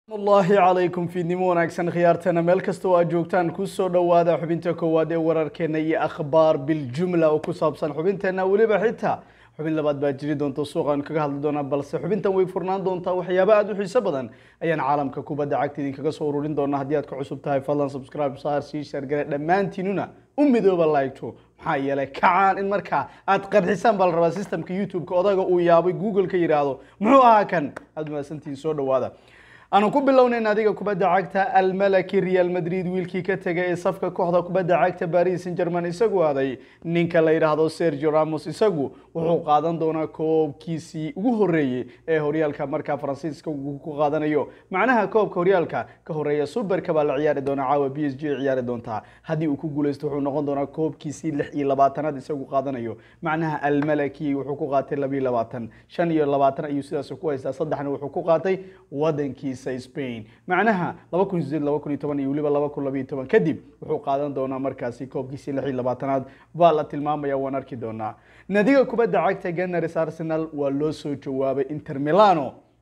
allahi calaykum fiidnimo wanaagsan khiyaartana meel kasta oo aad joogtaan kusoo dhowaada xubinta koowaad ee wararkeena iyo akhbaar biljumla oo ku saabsan xubinteena weliba xitaa xubin labaad baa jiri doonta suuqaan kaga hadli doonaa balse xubintan way furnaan doontaa waxyaaba aada u xiiso badan ayaan caalamka kubadda cagta idinkaga soo ururin doonaa haddii aad ka cusub tahay fadlan subscribe saar sii shargale dhammaantiinuna u midooba laygto maxaa yeelay kacaan in markaa aad qarxisaan baa la rabaa systemka youtube-ka odaga uu yaabay google ka yidhaahdo muxuu ahaa kan aada mahadsantihiin soo dhowaada aanu ku bilownayn adiga kubadda cagta almalaki real madrid wiilkii ka tegay ee safka kooxda kubadda cagta paris saint german isagu aaday ninka la yidhaahdo sergio ramos isagu wuxuu qaadan doonaa koobkiisii ugu horeeyey ee horyaalka markaa faransiiska uu ku qaadanayo macnaha koobka horyaalka ka horeeya superka baa la ciyaari doonaa caawa b s g ay ciyaari doontaa haddii uu ku guuleysto wuxuu noqon doonaa koobkiisii lix iyo labaatanaad isagu qaadanayo macnaha almalaki wuxuu ku qaatay labiyo labaatan shan iyo labaatan ayuu sidaas ku haystaa saddexna wuxuu ku qaatay wadankiisa spain macnaha laba kun sideed laba kun iyo toban iyo weliba laba kun labayo toban kadib wuxuu qaadan doonaa markaasi koobkiisii lix iyo labaatanaad baa la tilmaamaya waan arki doonaa nadiga kubadda cagta gunners arsenal waa loo soo jawaabay inter milano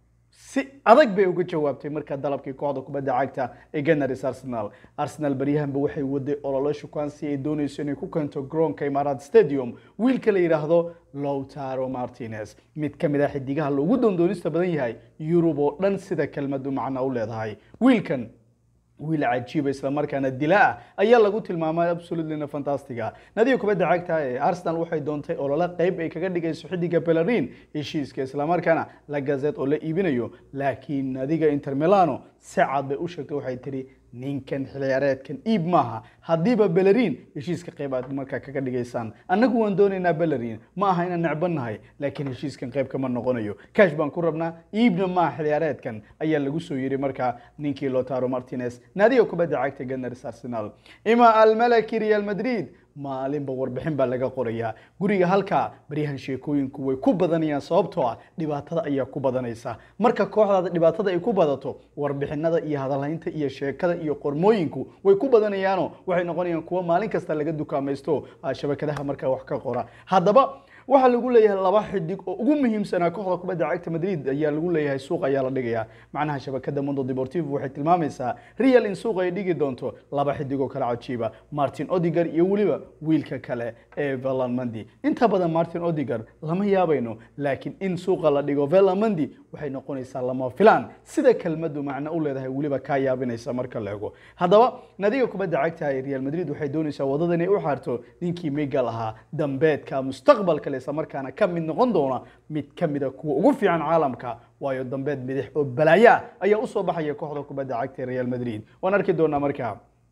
si adag bay uga jawaabtay markaa dalabkii kooxda kubadda cagta ee gunners arsenal arsenal baryahanba waxay waday ololo shukaansi ay doonayso inay ku keento garoonka imaaraat stadium wiilka la yidhaahdo lowtaro martinez mid ka mid a xidigaha loogu doondoonista badan yahay yurub oo dhan sida kelmadu macna u leedahay wiilkan wiil cajiiba islamarkaana dila ah ayaa lagu tilmaamay absolutelyna fantastiga nadiga kubadda cagta ee arsenal waxay doontay olole qeyb ay kaga dhigayso xidiga belarin heshiiska islamarkaana la gazet oo la iibinayo laakiin nadiga inter milano si cad bay u sheegtay waxay tihi ninkan xilciyaareedkan iib maaha haddiiba belerin heshiiska qeyb aad markaa kaga dhigaysaan annagu waan doonaynaa belerin ma aha inaan necbannahay laakiin heshiiskan qeyb kama noqonayo kash baan ku rabnaa iibna maaha xilciyaareedkan ayaa lagu soo yiri markaa ninkii lotaro martinez naadiga kubadda cagta gunners arsenal ima almalaki real madrid maalinba warbixin baa laga qorayaa guriga halkaa baryahan sheekooyinku way ku badanayaan sababtoo ah dhibaatada ayaa ku badanaysa marka kooxdaada dhibaatada ay ku badato warbixinada iyo hadalhaynta iyo sheekada iyo qormooyinku way ku badanayaano waxay noqonayaan kuwo maalin kasta laga dukaamaysto shabakadaha markaa wax ka qora haddaba waxaa lagu leeyahay laba xidig oo ugu muhiimsanaa kooxda kubadda cagta madrid ayaa lagu leeyahay suuq ayaa la dhigayaa macnaha shabakada mondo deportivo waxay tilmaamaysaa real in suuq ay dhigi doonto laba xidig oo kale cajiiba martin odiger iyo weliba wiilka kale ee velanmandi inta badan martin odiger lama yaabayno laakiin in suuqa la dhigo velanmandi waxay noqonaysaa lama filaan sida kelmadu macno u leedahay weliba kaa yaabinaysa marka la ego haddaba nadiga kubadda cagta ee real madrid waxay doonaysaa wadada inay u xaarto ninkii migal ahaa dambeedka mustaqbalka islamarkaana ka mid noqon doona mid ka mida kuwa ugu fiican caalamka waayo dambeed midix oo balaayo ah ayaa usoo baxaya kooxda kubadda cagta ee real madrid waan arki doonaa markaa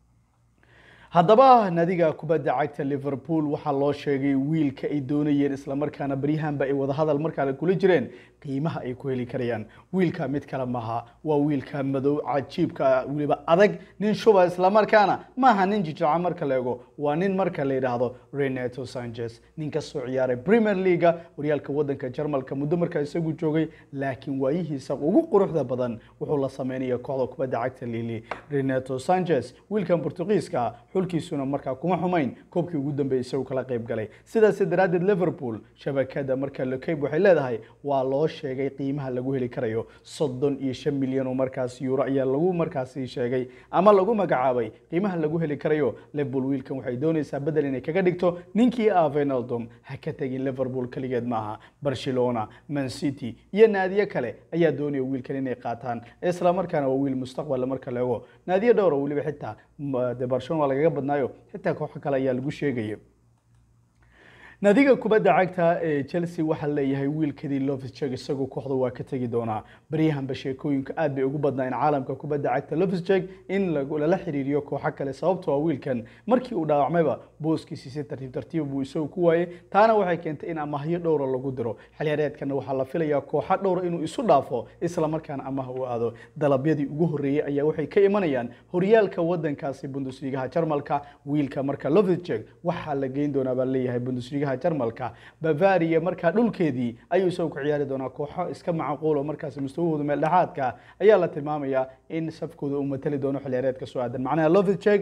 haddaba nadiga kubadda cagta liverpool waxaa loo sheegay wiilka ay doonayeen islamarkaana baryahanba ay wadahadal markaa kula jireen qiimaha ay ku heli karayaan wiilka mid kale maaha waa wiilka madow cajiibka weliba adag nin shuba islamarkaana maaha nin jijaca marka la ego waa nin marka la yidhaahdo renato sanchez nin ka soo ciyaaray premier leaga horyaalka wadanka jarmalka muddo markaa isagu joogay laakiin waayihiisa ugu quruxda badan wuxuu la sameynaya kooxda kubadda cagta lili renato sanchez wiilkan portugiiska xulkiisuna markaa kuma xumayn koobkii ugu dambeeyay isagu kala qayb galay sidaas daraaddeed liverpool shabakada marka lekeyb waxay leedahay waa loo sheegay qiimaha lagu heli karayo soddon iyo shan milyan oo markaas euro ayaa lagu markaasi sheegay ama lagu magacaabay qiimaha lagu heli karayo liverpool wiilkan waxay doonaysaa bedel inay kaga dhigto ninkii ah venaldom ha ka tegin liverpool keligeed maaha barcelona man city iyo naadiyo kale ayaa doonaya wiilkan inay qaataan islamarkaana waa wiil mustaqbal marka la ego naadiyo dhowra weliba xitaa de barcelona waa lagaga badnaayo xitaa kooxo kale ayaa lagu sheegaya nadiga kubadda cagta ee chelsea waxaa leeyahay wiilkadii lofsjeg isagu kooxda waa ka tegi doonaa baryahanba sheekooyinka aad bay ugu badnaa in caalamka kubadda cagta lofsjeg in lala xiriiriyo kooxo kale sababtoo a wiilkan markii uu dhaawacmayba booskiisi si tartiib tartiib buu isagu ku waayey taana waxay keentay in amahyo dhowra lagu diro xilyareedkana waxaa la filayaa kooxo dhowra inuu isu dhaafo islamarkaana amaha u aado dalabyadii ugu horreeyey ayaa waxay ka imanayaan horyaalka wadankaasi bundusligaha jarmalka wiilka marka lofsjeg waxaa la geyn doonaa baa leeyahay bundusligaha jarmalka bavaria markaa dhulkeedii ayuu isagu ku ciyaari doonaa kooxo iska macquul oo markaasi mustawahooda meel dhexaadka ayaa la tilmaamayaa in safkooda uu matali doono xilyareedka soo aadan macnaha lofsjeg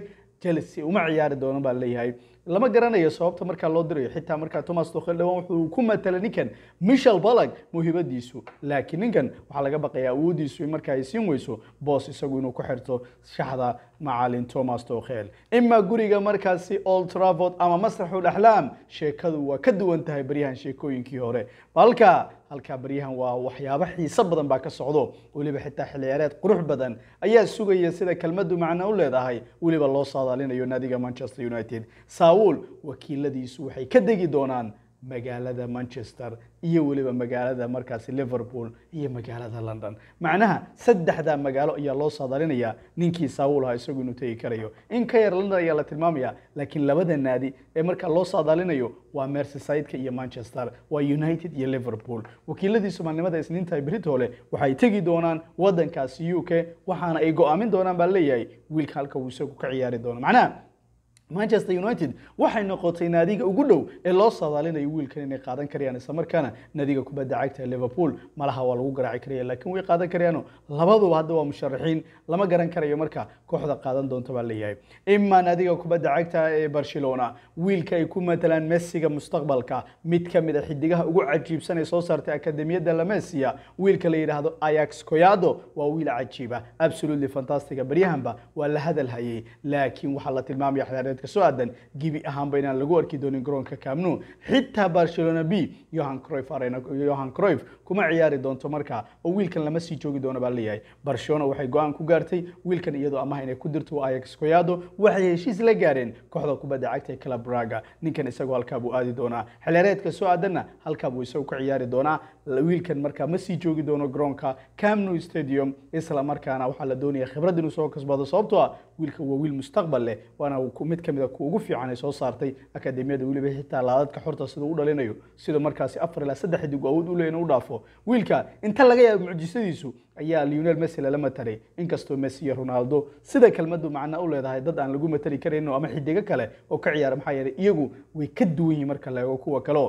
chelsea uma ciyaari doono baa leeyahay lama garanayo sababta markaa loo dirayo xitaa markaa thomas tuchel dhawaan wuxuu ku matala ninkan michel balag muhiimadiisu laakiin ninkan waxaa laga baqaya awoodiisu in markaa ay siin weyso boos isagu inuu ku xirto shaxda macalin thomas tuchel ima guriga markaasi old trafford ama masraxul axlaam sheekadu waa ka duwan tahay baryahan sheekooyinkii hore halka halkaa baryahan waa waxyaabo xiiso badan baa ka socdo weliba xitaa xilciyaareed qurux badan ayaa sugaya sida kelmadu macno u leedahay weliba loo saadaalinayo naadiga manchester united saul wakiiladiisu waxay ka degi doonaan magaalada manchester iyo weliba magaalada markaasi liverpool iyo magaalada london macnaha saddexdaa magaalo ayaa loo saadaalinayaa ninkii saawul ahaa isagu inuu tegi karayo in ka yar london ayaa la tilmaamaya laakiin labada naadi ee markaa loo saadaalinayo waa merseyside-ka iyo manchester waa united iyo liverpool wakiiladiisu maalnimada isniinta britole waxay tegi doonaan wadankaasi u k waxaana ay go-aamin doonaan baa leeyahay wiilka halka uu isagu ka ciyaari doono macnaha manchester united waxay noqotay naadiga ugu dhow ee loo saadaalinayo wiilkan inay qaadan karayaan isla markaana naadiga kubadda cagta liverpool malaha waa lagu garaaci karaya laakiin way qaadan karayaano labaduba hadda waa musharaxiin lama garan karayo marka kooxda qaadan doonta baa leeyahay ima naadiga kubadda cagta ee barcelona wiilka ay ku matalaan messiga mustaqbalka mid ka mid a xidigaha ugu cajiibsan ee soo saartay akademiyadda lamesia wiilka la yidhaahdo ayax koyado waa wiil cajiiba absolutely fantastiga baryahanba waa la hadal hayay laakiin waxaa la tilmaamaya xilaareed soo aadan gibi ahaanba inaan lagu arki doonin garoonka camnu xitaa barcelona b yohan croif arena yohan croif kuma ciyaari doonto markaa oo wiilkan lama sii joogi doono baa leeyahay barcelona waxay go-aan ku gaartay wiilkan iyadoo amaha inay ku dirto ayax koyado waxay heshiis la gaareen kooxda kubadda cagta ee club braga ninkan isagoo halkaa buu aadi doonaa xilaareedka soo aadanna halkaa buu isagu ka ciyaari doonaa wiilkan markaa ma sii joogi doono garoonka camnu stadium isla markaana waxaa la doonaya khibrad inuu soo kasbado sababtoo ah wiilka waa wiil mustaqbal leh waana mid ka mid a kuwa ugu fiican ay soo saartay akademiyada weliba xitaa laadadka xorta sida u dhalinayo sida markaasi afar ilaa saddex xidig awood u leh inuu dhaafo wiilka inta laga yaabo mucjisadiisu ayaa lionel messi lala mataray inkastoo messi iyo ronaldo sida kelmadu macna u leedahay dad aan lagu matali karayno ama xidigo kale oo ka ciyaara maxaa yeelay iyagu way ka duwan yihiin marka la eego kuwa kaleo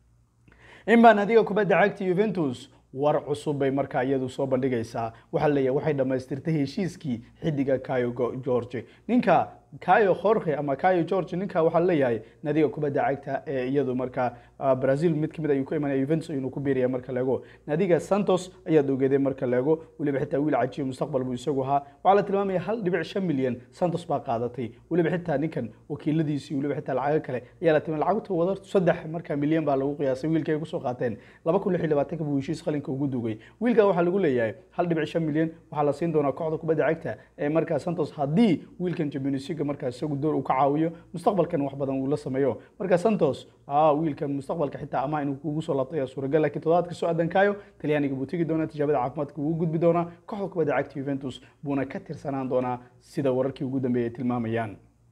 inbaa naadiga kubadda cagta juventus war cusub bay markaa iyadu soo bandhigaysaa waxaa leeyahay waxay dhammaystirtay heshiiskii xidiga kayo george ninka kayo jorge ama kayo george ninka waxaa leeyahay nadiga kubadda cagta ee iyadu markaa brazil mid kamid ayuu ku imanaya juventus inuu ku biiraya marka leego nadiga santos ayaad ogeeday marka leego weliba xitaa wiil cajiib mustaqbal buu isagu ahaa waxaa la tilmaamaya hal dhibic shan milyan santos baa qaadatay weliba xitaa ninkan wakiiladiisii weliba xitaa lacago kale ayaa la tilmaamay lacagta wada saddex marka milyan baa lagu qiyaasay wiilka ay kusoo qaateen laba kun lix iyo labaatanka buu heshiis qalinka ugu dugay wiilka waxaa lagu leeyahay hal dhibic shan milyan waxaa la siin doonaa kooxda kubadda cagta ee markaa santos haddii wiilkan champions league markaa isagu door uu ka caawiyo mustaqbalkan wax badan uu la sameeyo marka santos wiilkan mustaqbalka xitaa ama inuu kugu soo laabtay suuragal laakiin toddobaadka soo adankaayo talyaaniga buu tegi doonaa tijaabada caafimaadka wuu gudbi doonaa kooxda kubadda cagta juventus buuna ka tirsanaan doonaa sida wararkii ugu dambeeyay tilmaamayaan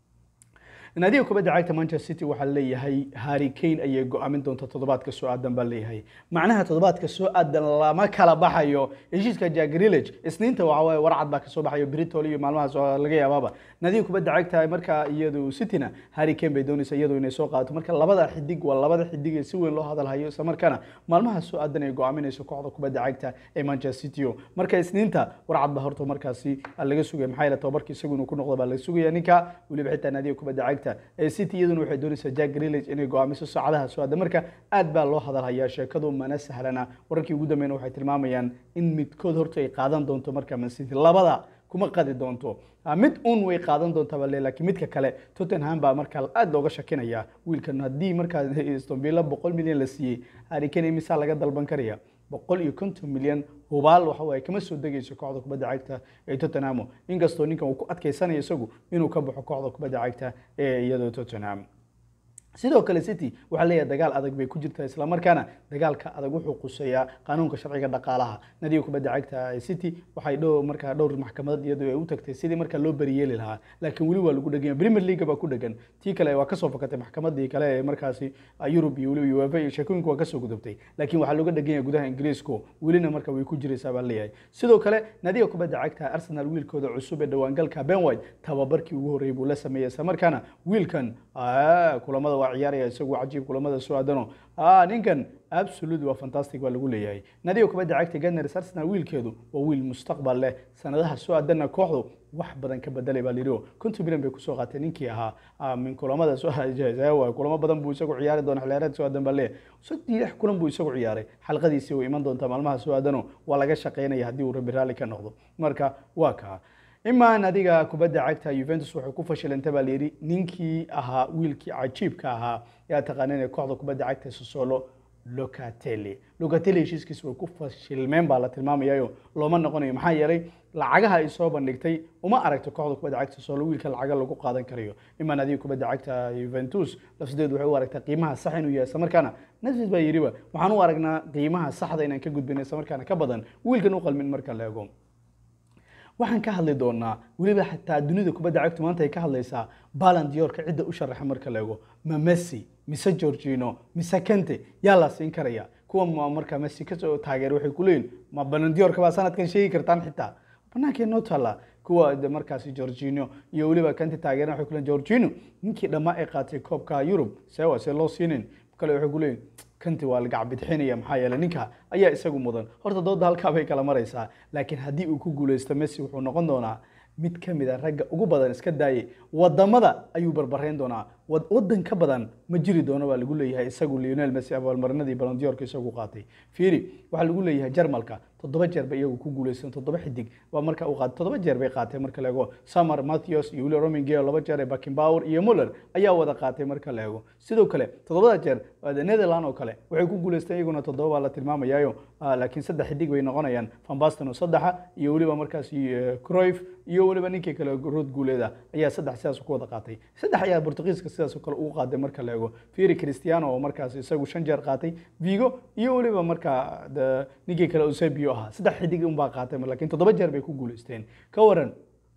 naadiga kubadda cagta manchester city waxaa leeyahay harry kane ayay go-aamin doonta toddobaadka soo aadan baa leeyahay macnaha toddobaadka soo aadan lama kala baxayo heshiiska jack grillage isniinta waxa waaye warcad baa kasoo baxayo britol iyo maalmahaas laga yaabaaba naadiga kubadda cagta markaa iyadu cityna harry kane bay doonaysa iyadu inay soo qaadato marka labada xidig waa labada xidig ee si weyn loo hadalhayo isla markaana maalmaha soo aadan ay go-aaminayso kooxda kubadda cagta ee manchester city marka isniinta warcad baa horta markaasi laga sugaya maxaa yeele tobabarka isagu inuu ku noqdo baa laga sugaya ninka weliba xitaa naadiga kubadda cagta city iyaduna waxay doonaysaa jack grillage inay go-aamiso saacadaha soo aada marka aad baa loo hadalhayaa sheekadu mana sahlana wararkii ugu dambeyn waxay tilmaamayaan in midkood horta ay qaadan doonto marka man city labada kuma qadi doonto mid un way qaadan doontaa bale laakiin midka kale tottenham baa markaa aad looga shakinaya wiilkan haddii markaa aston villa boqol milyan la siiyey harry kane imisaa laga dalban karaya boqol iyo konton milyan hubaal waxa waaye kama soo degayso kooxda kubadda cagta ee tottenham inkastoo ninkan uu ku adkaysanayo isagu inuu ka baxo kooxda kubadda cagta ee iyadoo tottenham sidoo kale city waxaa leeyahay dagaal adag bay ku jirtaa islamarkaana dagaalka adag wuxuu quseeyaa qanuunka sharciga dhaqaalaha nadiga kubadda cagta ee city waxay dhow markaa dhowr maxkamadood iyadoo ay u tagtay sidii markaa loo beriyeeli lahaa laakiin weli waa lagu dhegan yahay premier league baa ku dhegan tii kale waa kasoo fakatay maxkamadii kale ee markaasi yurub iyo weliba uefa iyo sheekooyinka waa kasoo gudubtay laakiin waxaa looga dhegan yahay gudaha ingiriisku welina marka way ku jiraysaa baa leeyahay sidoo kale nadiga kubadda cagta arsenal wiilkooda cusub ee dhawaangalka ben white tababarkii ugu horreeyay buu la sameeyey islamarkaana wiilkan kulamada waa ciyaaraya isagu cajiib kulamada soo aadano ah ninkan absolute waa fantastic baa lagu leeyahay nadiga kubadda cagta Gunners Arsenal wiilkeedu waa wiil mustaqbal leh sanadaha soo aadana kooxdu wax badan ka bedelay baa lido konton bilan bay kusoo qaateen ninkii ahaa min kulamada soo waa kulamo badan buu isagu ciyaari doona xilciyaareed soo aadan baa leeyahay saddex lix kulan buu isagu ciyaaray xalqadiisii way iman doontaa maalmaha soo aadano waa laga shaqeynaya haddii uu rabi raalli ka noqdo marka waa kaa imaan adiga kubadda cagta Juventus waxay ku fashilantay baa layidhi ninkii ahaa wiilkii cajiibka ahaa yaa taqaaneen ee kooxda kubadda cagta Sassuolo Locatelli Locatelli heshiiskiisa way ku fashilmeen baa la tilmaamayayo looma noqonayo maxaa yeelay lacagaha ay soo bandhigtay uma aragto kooxda kubadda cagta Sassuolo wiilka lacaga lagu qaadan karayo imaan adiga kubadda cagta Juventus lafsideedu waxay u aragtaa qiimaha sax inuu yahay isla markaana Nasrid baa yidhiba waxaan u aragnaa qiimaha saxda inaan ka gudbin isla markaana ka badan wiilkan u qalmin marka la eego waxaan ka hadli doonaa weliba xataa dunida kubadda cagtu maanta ay ka hadlaysaa Ballon d'Or-ka cidda u sharaxa marka la eego ma Messi mise Jorginho mise Kante yaa la siin karaya kuwa marka Messi ka soo taageer waxay ku leeyihiin ma Ballon d'Or-ka baa sanadkan sheegi kartaan xitaa banaanka noo taala kuwa markaasi Jorginho iyo weliba Kante taageerana waxay ku leeyihiin Jorginho ninkii dhammaa ay qaatay koobka Europe sewa se loo siinin kale waxay ku leeyihiin kanti waa laga bidxinaya maxaa yeelay ninka ayaa isagu mudan horta dooda halkaa bay kala maraysaa laakiin haddii uu ku guuleysto Messi wuxuu noqon doonaa mid ka mid a ragga ugu badan iska daayay wadamada ayuu barbarayn doonaa wadan ka badan ma jiri doono baa lagu leeyahay isagu Lionel Messi abaalmarinadii Ballon d'Or-ka isagu qaatay fiiri waxaa lagu leeyahay Jarmalka toddoba jeer bay iyagu ku guuleysan toddoba xidig waa marka uu qaatay toddoba jeer bay qaatay marka la eego Samar Matthews iyo William Romingeo laba jeer ee Beckenbauer iyo Muller ayaa wada qaatay marka la eego sidoo kale toddobada jeer Netherlands oo kale waxay ku guuleysteen iyaguna toddoba baa la tilmaamayayo laakiin saddex xidig bay noqonayaan Van Basten oo saddexa iyo weliba markaasi Cruyff iyo weliba ninkii kale rood guuleeda ayaa saddex sidaas ku wada qaatay saddex ayaa Portugiiska sidaas oo kale ugu qaaday marka la eego Fieri Cristiano oo markaas isagu shan jeer qaatay Vigo iyo weliba marka ninkii kale Eusebio ahaa saddex xidig un baa qaatay laakiin toddoba jeer bay ku guuleysteen ka waran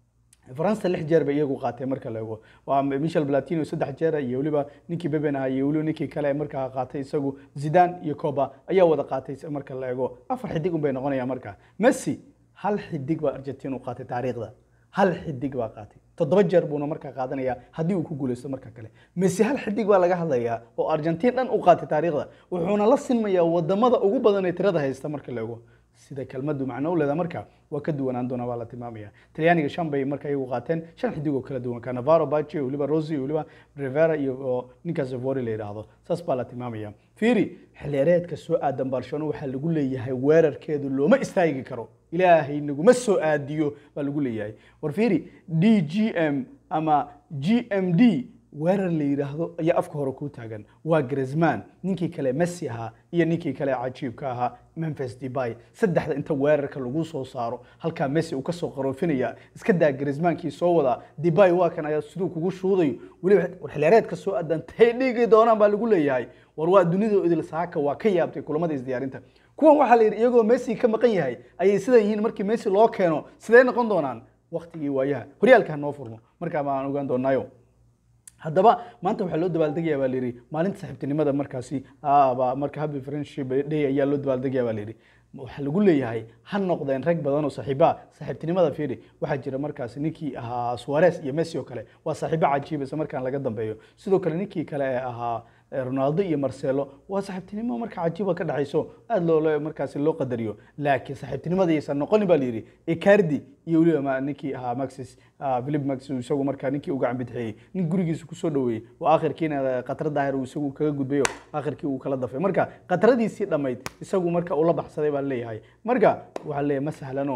faransa lix jeer bay iyagu qaatay marka la eego waa michel platino saddex jeer iyo weliba ninkii beben ahaa iyo weliba ninkii kale markaa qaatay isagu zidane iyo coba ayaa wada qaatay marka la eego afar xidig un bay noqonayaan marka messi hal xidig baa argentina u qaatay taariikhda hal xidig baa qaatay toddoba jeer buuna markaa qaadanaya haddii uu ku guuleysto marka kale messi hal xidig baa laga hadlayaa oo argentin dhan u qaatay taariikhda wuxuuna la sinmayaa wadamada ugu badan ee tirada haysta marka la eego sida kelmadu macno u leeda marka waa ka duwanaan doona baa la tilmaamaya talyaaniga shan bay marka iyagu qaateen shan xidig oo kala duwan canavaro baci weliba rosi weliba rivera iyo ninkaas vori la yidhaahdo saas baa la tilmaamaya fiiri xilliyareedka soo aadan barcelona waxaa lagu leeyahay weerarkeedu looma istaagi karo ilaahay naguma soo aadiyo baa lagu leeyahay war fiiri d g m ama g m d weerar la yidhaahdo ayaa afka hore ku taagan waa Griezmann ninkii kale Messi ahaa iyo ninkii kale cajiibka ahaa Memphis Depay saddexda inta weerarka lagu soo saaro halka Messi uu ka soo qaroofinaya iska daa Griezmann-kii soo wada Depay waa kan ayaa sidoo kugu shuuday waliba xilciyaareedka soo aadan tay dhigi doonaan baa lagu leeyahay war waa dunida idil saaka waa ka yaabtay kulamada isdiyaarinta kuwan waxaa la yidhi iyagoo Messi ka maqan yahay ayay sidan yihiin markii Messi loo keeno sidee noqon doonaan waqtigii waayaha horyaalka ha noo furmo markaa baan ogaan doonaayo haddaba maanta waxaa loo dabaaldegaya baa layidhi maalinta saaxiibtinimada markaasi ba marka happy friendship day ayaa loo dabaaldegaya baa layidhi waxaa lagu leeyahay ha noqdeen rag badan oo saaxiiba saaxiibtinimada fiiri waxaa jira markaasi ninkii ahaa Suarez iyo Messi oo kale waa saaxiibo cajiib isla markaan laga dambeeyo sidoo kale ninkii kale ee ahaa Ronaldo iyo Marcelo waa saaxiibtinimo marka cajiiba ka dhaxayso aad loo markaasi loo qadariyo laakiin saaxiibtinimada aysan noqon baa layidhi Icardi iyo weliba ninkii ahaa Maxis Philip Max isagu markaa ninkii uga cambidxeeyey nin gurigiisa ku soo dhaweeyey oo aakhirkiina qatar daahir uu isagu kaga gudbayo aakhirkii uu kala dafay marka qataradiisii dhammayd isagu marka uu la baxsaday baa leeyahay marka waxaa leeyahay ma sahlano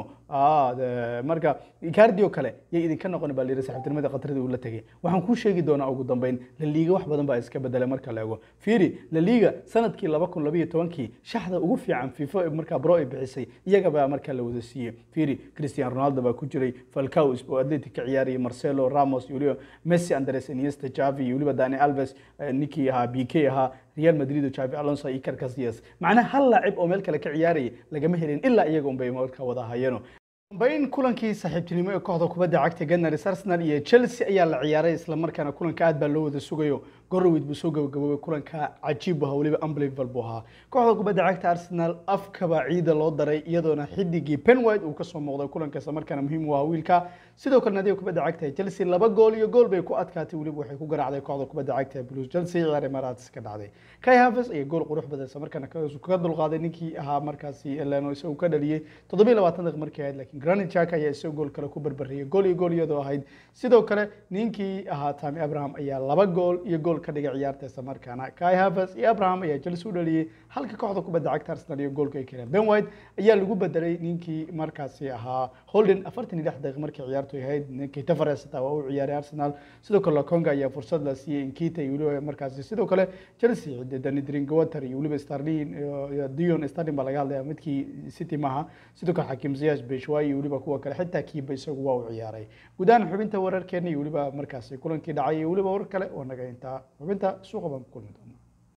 marka Icardi oo kale yay idinka noqon baa layidhi saaxiibtinimada qatarada uu la tegay waxaan kuu sheegi doonaa ugu dambeyn La Liga wax badan baa iska bedelay marka la eego fiiri La Liga sanadkii 2012kii shaxda ugu fiican FIFA marka bro ay bixisay iyaga baa marka la wada siiyey fiiri Cristiano Ronaldo baa ku jiray Falcao oo Atletico ka ciyaarayay Marcelo Ramos iyo weliba Messi Andres Iniesta Xavi iyo weliba Dani Alves ninkii ahaa BK ahaa Real Madrid oo Xavi Alonso iyo Iker Casillas macnaha hal laacib oo meel kale ka ciyaarayay lagama helin ilaa iyaga un bay marka wada hayeen bayn kulankii saaxiibtinimo ee kooxda kubadda cagta Gunners Arsenal iyo Chelsea ayaa la ciyaaray isla markaana kulanka aad baa loo wada sugayo gorowid buu soo gabagaboobay kulanka cajiib ahaa weliba unbelievable buu ahaa kooxda kubadda cagta arsenal afkaba ciida loo daray iyadoona xidigii penwide uu kasoo muuqday kulanka isla markaana muhiim u ahaa wiilka sidoo kale nadiga kubadda cagta ee chelsea laba gool iyo gool bay ku adkaatay weliba waxay ku garaacday kooxda kubadda cagta ee blues chelsea ciyaar emirates ka dhacday kai havertz ayaa gool qurux badan isla markaana kaga dulqaaday ninkii ahaa markaasi eleno isagu ka dhaliyey toddobiyo labaatan daqiiq markii ahayd laakiin granit jack ayaa isaga gool kale ku barbariyey gool iyo gool iyadoo ahayd sidoo kale ninkii ahaa tami abraham ayaa laba gool iyo gool ka dhigay ciyaarta isla markaana kai havertz iyo abraham ayaa chelsea u dhaliyey halka kooxda kubadda cagta arsenal iyo goolka ay keeneen ben white ayaa lagu bedelay ninkii markaasi ahaa holden afartan iyo lix daqiiq markii ciyaartu ahayd ninkii tavares xitaa waa u ciyaaray arsenal sidoo kale laconga ayaa fursad la siiyey inkita iyo weliba markaasi sidoo kale chelsea dani drinkwater iyo weliba starlin iyo dion starlin baa laga hadlaya midkii city maaha sidoo kale xakim ziyas beshwai iyo weliba kuwa kale xitaa kiiba isagu waa u ciyaaray guud ahaan xubinta wararkeena iyo weliba markaasi kulankii dhacay iyo weliba warar kale oo naga intaa xubinta suuqa baan ku kulmi doona